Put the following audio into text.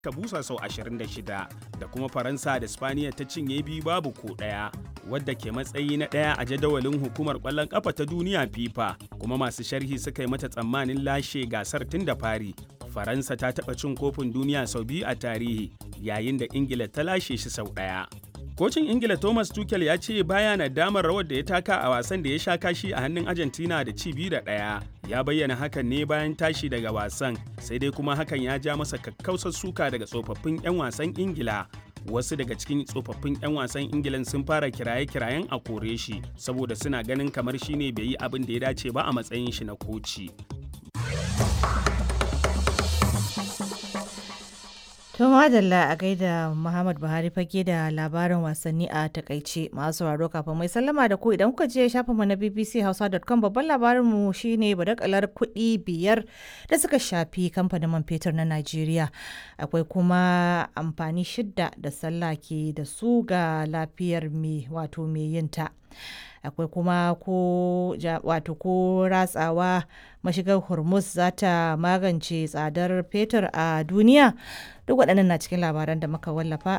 ka busa sau 26 da kuma faransa da spaniya ta cinye biyu babu ko ɗaya wadda ke matsayi na ɗaya a jadawalin hukumar ƙwallon ƙafa ta duniya fifa kuma masu sharhi suka yi mata tsammanin lashe gasar tun da fari faransa ta taɓa cin kofin duniya sau biyu a tarihi yayin da ingila ta lashe shi sau ɗaya kocin ingila thomas tuchel ya ce baya na damar rawar da ya taka a wasan da ya sha kashi a hannun argentina da ci biyu da ɗaya ya bayyana hakan ne bayan tashi daga wasan sai dai kuma hakan ya ja masa kakkausar suka daga tsofaffin 'yan wasan ingila wasu daga cikin tsofaffin 'yan wasan ingilan sun fara kiraye-kirayen a kore shi saboda suna ganin kamar shine bai yi abin da ya dace ba a matsayin shi na koci To madalla a gaida Muhammad Buhari fage da labarin wasanni a takaice masu sauraro kafin mai sallama da ku idan kuka je shafin mu na bbchausa.com babban labarin mu shine badakalar kuɗi biyar da suka shafi kamfanin man fetur na Najeriya. Akwai kuma amfani shidda da sallah ke da su ga lafiyar mai wato mai yinta. akwai kuma ko wato ko ratsawa mashigar hormuz za ta magance tsadar fetur a duniya duk waɗannan na cikin labaran da muka wallafa